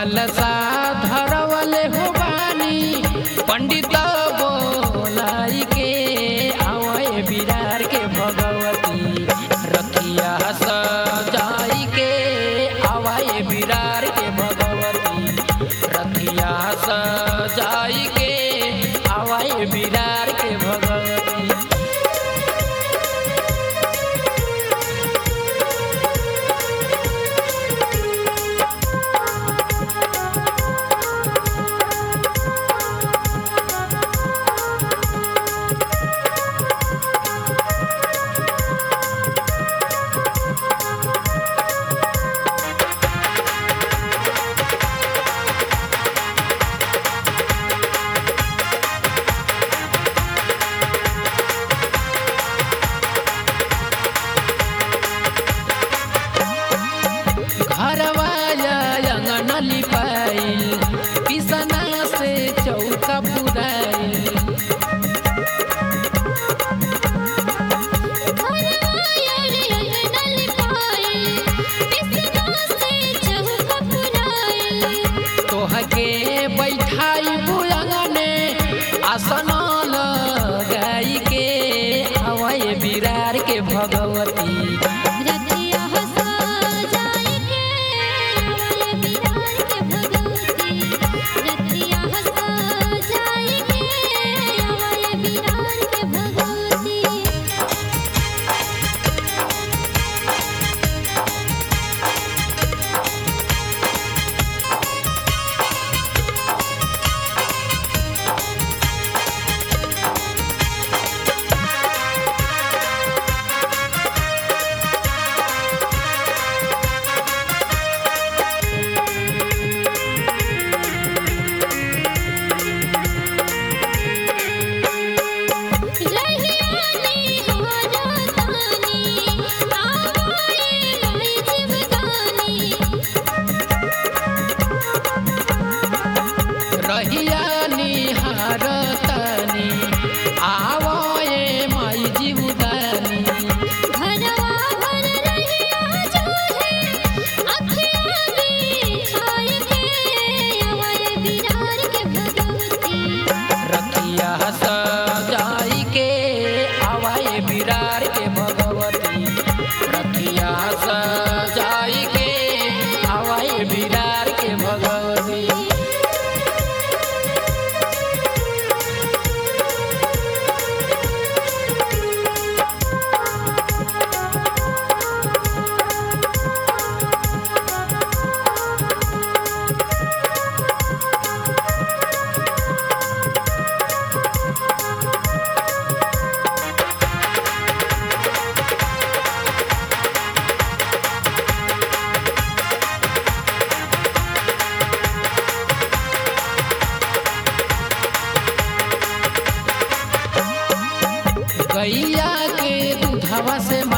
कलसा धरवले हो बानी पंडित बोलाई के आवय बिरार के भगवती रखिया सजाई के आवय बिरार के भगवती रखिया सजाई के आवय बिरार के भगवती घरवाया अंगन लिपाइल पिसना से चौका पुराइल तोहके बैठाई बुलंगने आसन लगाई के हवाई बिरार के भगवती रहिया निहार तनी आवए माई जीवदानी रखिया सजाई के आवाए बिरार के भगवती रखिया सजाई के आवाए बिरार के भगवती गैया के दूधवा से